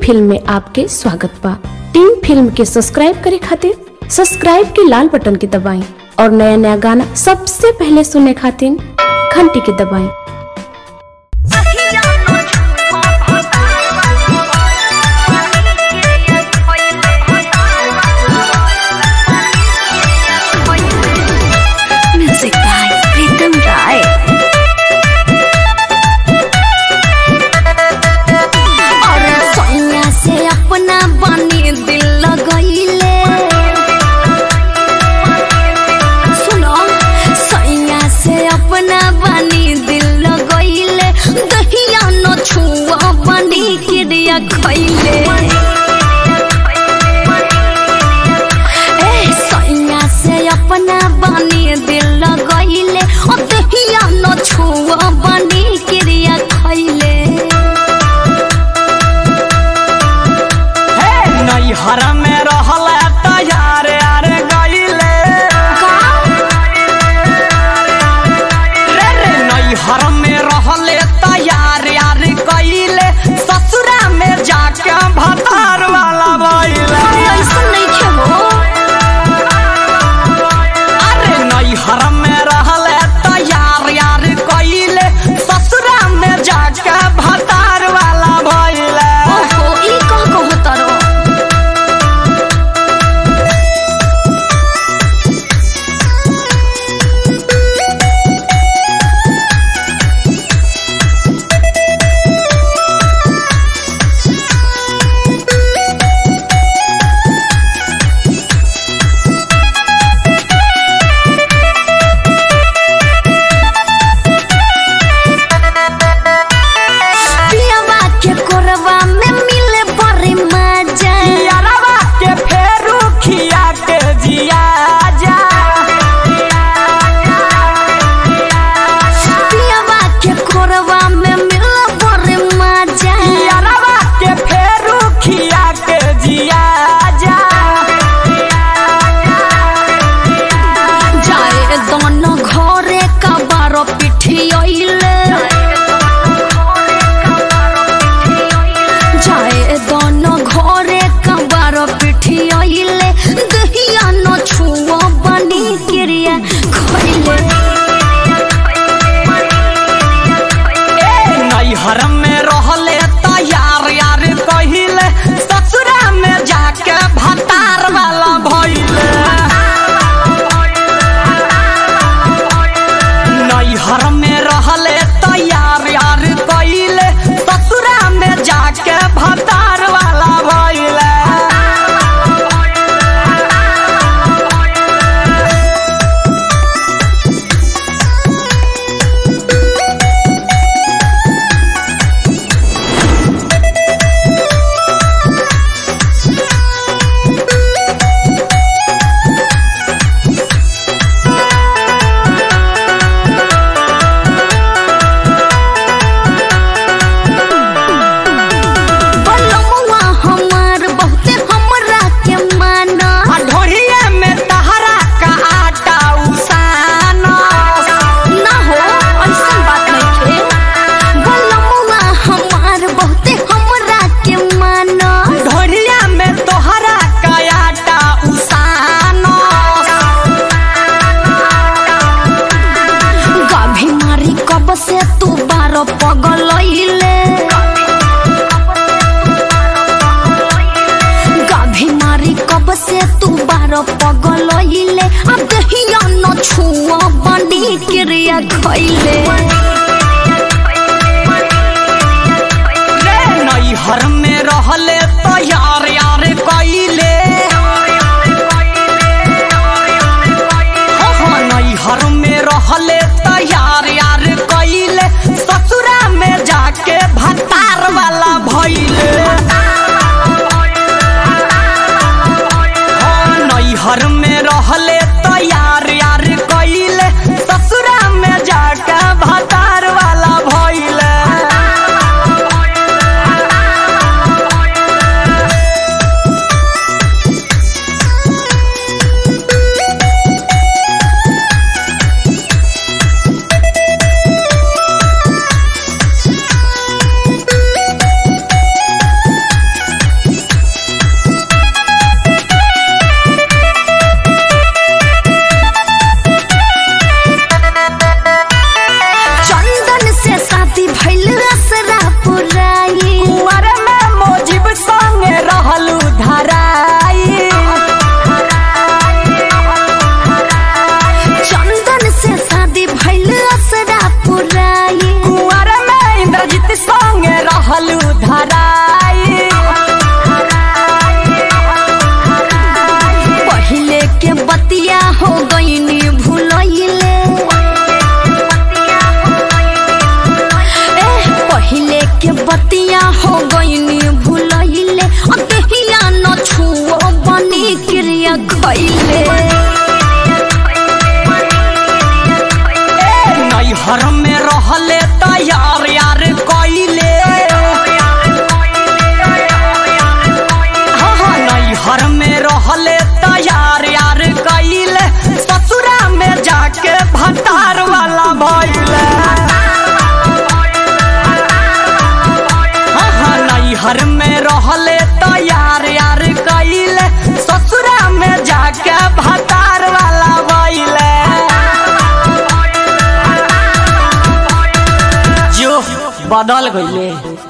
Film में आपके स्वागत बा टीम फिल्म के सब्सक्राइब करे खातिर सब्सक्राइब के लाल बटन के दबाएं और नया नया गाना सबसे पहले सुनने खातिर घंटी के दबाएं Music by Pritam Rai. और सोनिया से अपना बनी दिल लगैले सुनो सोनिया से अपना बनी दिल लगैले दहिया न छुआ बनी क्रिया खैले ए सोनिया से अपना बनी दिल लगैले ओ दहिया न छुआ बनी क्रिया खैले नैहर में रहल तैयार यार गईले रे रे नैहर में रहल तैयार यार गईले ससुरा में जाके भतार वाला बईले ऐसन नइखे हो अरे नैहर में रहल तैयार यार गईले ससुरा में जाके भतार वाला बईले ओहो ई कह कहतर पियवा के कोरवा में मिले बड़ी मजा यारवा के फेरू खिया के जिया जा पियवा के कोरवा में मिले बड़ी मजा यारवा के फेरू खिया के जिया जा जाए दोनों घरे का बारो पिठियले जाए दोनों घरे का बारो पिठियले दहिया न छुआ बनी क्रिया खैले ए नैहर में रहले तैयार यार कहिले ससुरा में जाके भतार वाला भइले नैहर में रहले तैयार यार कहिले ससुरा में जाके भतार वाला भइले बलमुआ हमार बहुते हमरा के माना आ ढोरिया में तहरा का आटा उसाना ना हो ऐसन बात नइखे बलमुआ हमार बहुते हमरा के माना ढोरिया में तोहरा का आटा उसाना गाभी मारी कब से तू बारो पगलइले गाभी मारी कब से तू बारो पगलइले अब दहिया न छुआ बंडी क्रिया खइले रे नैहर में रहले तैयार यार कइले हाँ, नैहर में रहले तैयार यार कइले ससुरा में जाके भतार वाला भइले हाँ, नैहर में रहले तैयार यार कइले ससुरा में जाके भतार वाला भइले खैले नैहर में रहले तैयार यार कइले हाँ हाँ नैहर में रहले तैयार यार कइले ससुरा में जाके भतार वाला भइले हाँ हाँ नैहर में रहले तैयार यार कइले ससुरा में जाके भतार वाला भइले जो बदल गईले